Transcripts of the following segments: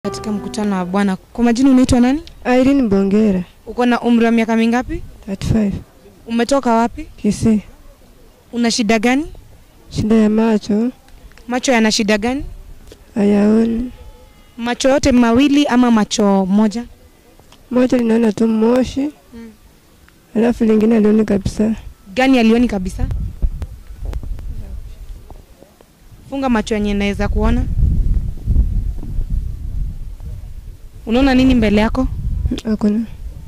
Katika mkutano wa Bwana. Kwa majina unaitwa nani? Irene Bongera, Uko na umri wa miaka mingapi? 35, Umetoka wapi? Kisii. Una shida gani? Shida ya macho Macho yana shida gani? hayaoni, Macho yote mawili ama macho moja? moja linaona tu moshi, alafu lingine alioni kabisa. Gani alioni kabisa? Funga macho yenye naweza kuona. Unaona nini mbele yako? Hakuna,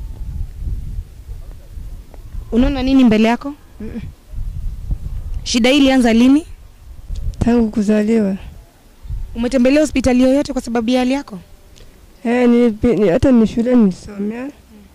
Unaona nini mbele yako? Shida hii ilianza lini? tangu kuzaliwa. Umetembelea hospitali yoyote kwa sababu ya hali yako? Eh, nilipi- ni, hata ni shule nilisomea,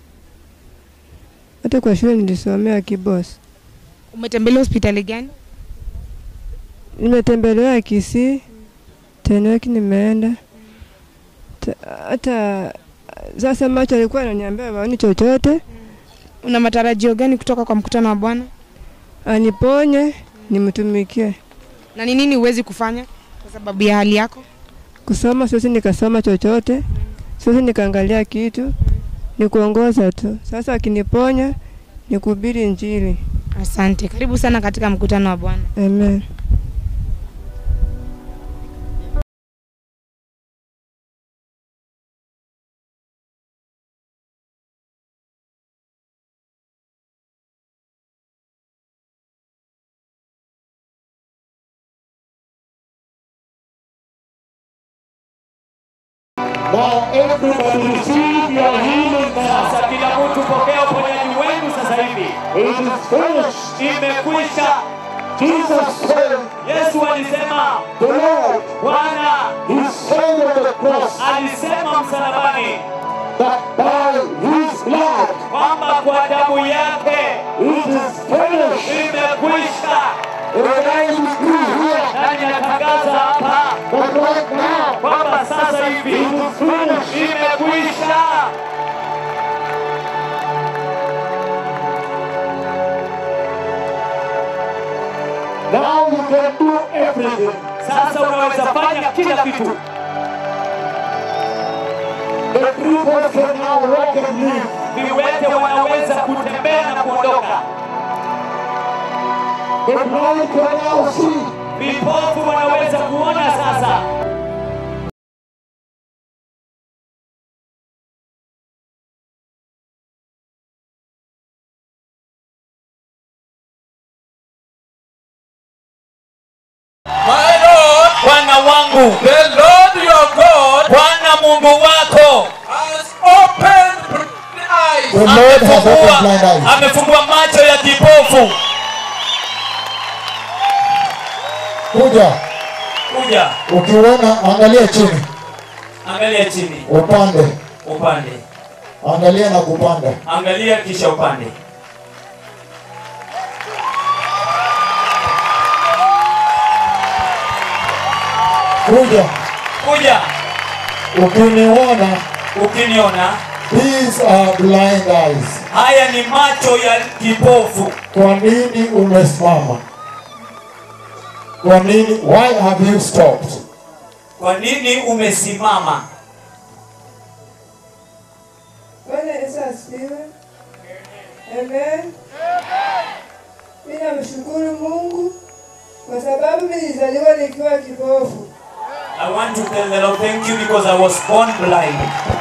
hata kwa shule nilisomea Kibos. Umetembelea hospitali gani? Nimetembelewa Kisii, Teneki nimeenda Ta- hata sasa macho alikuwa ananiambia waoni chochote, Una matarajio gani kutoka kwa mkutano wa Bwana? aniponye nimtumikie. Na ni nini huwezi kufanya kwa sababu ya hali yako? Kusoma siwezi nikasoma chochote, siwezi nikaangalia kitu, ni kuongoza tu. Sasa akiniponya ni kuhubiri Injili. Asante. Karibu sana katika mkutano wa Bwana. Amen. Now everybody receive your healing now. Sasa kila mtu pokea uponyaji wenu sasa hivi. It is finished. Imekwisha. Jesus said, Yesu alisema, the Lord, Bwana He said on the cross alisema msalabani that by His blood kwamba kwa damu yake it is finished. imekwisha. And I decree here Nani atangaza hapa that right now kwamba sasa hivi it is finished. imekwisha. Now you can do everything. Sasa unaweza fanya kila kitu. The cripples can now walk and live. Viwete wanaweza kutembea na kuondoka. The blind can now see. Vipofu wanaweza kuona sasa. My Lord, Bwana wangu, the Lord your God Bwana Mungu wako has opened blind eyes. The Lord has opened blind eyes. amefungua macho ya kipofu. Kuja, Kuja, ukiona angalia chini, angalia chini, upande, upande, angalia na kupanda. angalia kisha upande. Kuja, Kuja, ukiniona, ukiniona, these are blind eyes. haya ni macho ya kipofu. Kwa nini umesimama? Kwa nini? Why have you stopped? Kwa nini umesimama? Bwana Yesu asifiwe. Amen. Mimi namshukuru Mungu kwa sababu mimi nilizaliwa nikiwa kipofu. I want to tell the Lord thank you because I was born blind.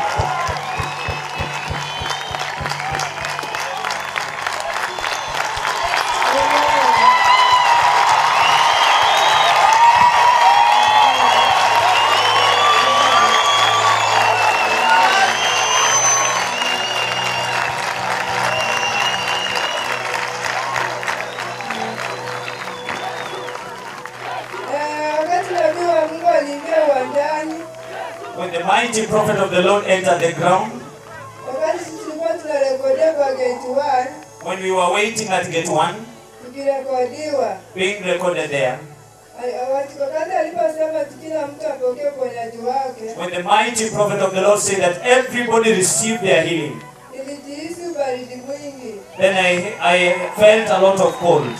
Eh, wakati nabii wa Mungu aliingia uwanjani, When the mighty prophet of the Lord entered the ground, wakati sisi tulikuwa tunarekodia kwa gate 1 when we were waiting at gate one, tukirekodiwa, being recorded there, ali- wakati wakati aliposema ati kila mtu apokee uponyaji wake, when the mighty prophet of the Lord said that everybody received their healing, nilijihisi ubaridi mwingi. then I, I felt a lot of cold.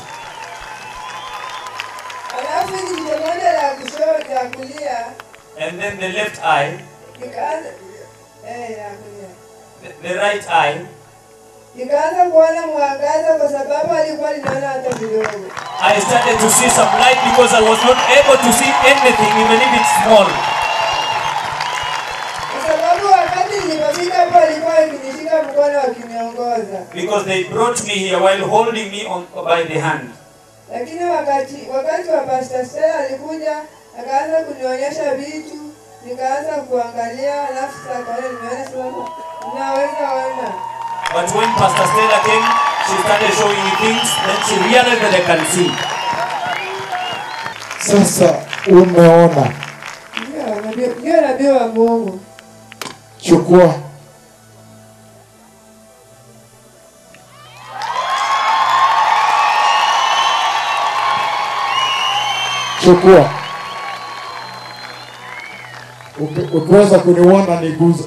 Alafu hili jicho moja la kushoto la kulia And then the left eye nikaanza eh, nakuja. the, the right eye, nikaanza kuona mwangaza kwa sababu alikuwa linaona hata kidogo. I started to see some light because I was not able to see anything, even if it's small. Kwa sababu wakati nilipofika hapo alikuwa akinishika mkono akiniongoza, Because they brought me here while holding me on by the hand. lakini wakati wakati wa Pastor Stella alikuja akaanza kunionyesha vitu, nikaanza kuangalia, alafu sasa kaona nimeona sasa naweza ona. But when Pastor Stella came, she started showing me things, then she realized that I can see. Sasa umeona, Ndio nabii- ndio nabii wa Mungu. chukua chukua. Uki- Ukiweza kuniona niguze.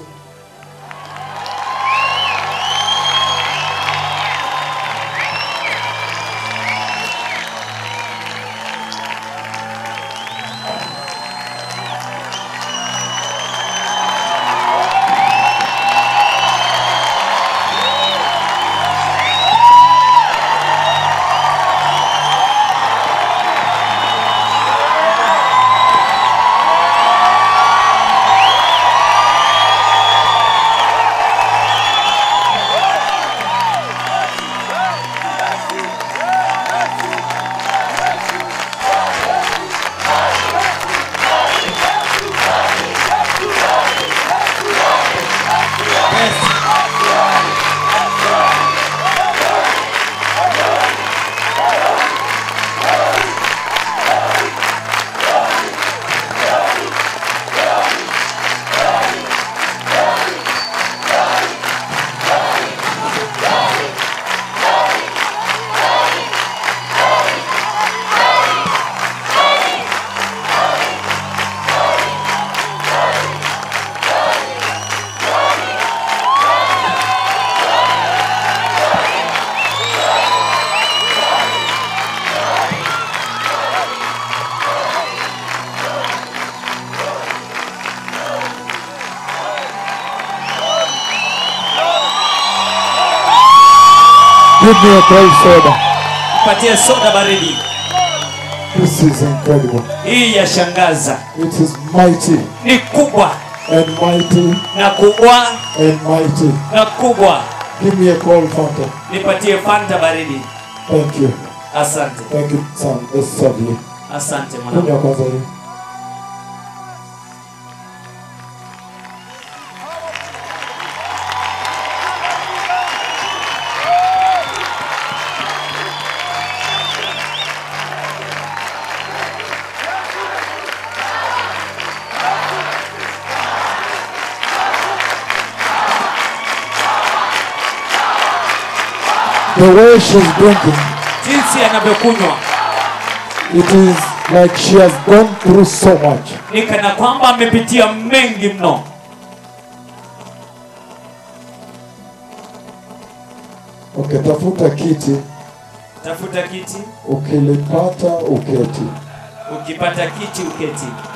Give me a cold soda. Patie soda baridi. This is incredible. Hii yashangaza. It is mighty Ni kubwa and mighty na kubwa and mighty. na kubwa. Give me a cold fountain. Nipatie Fanta baridi. Thank you. Asante. Thank you, son. This is lovely. Asante mwanangu. Kunywa kwanza hii. The way she's drinking, Jinsi anavyokunywa it is like she has gone through so much. ni kana kwamba amepitia mengi mno. Ukitafuta kiti, Tafuta kiti, ukilipata uketi. ukipata kiti uketi.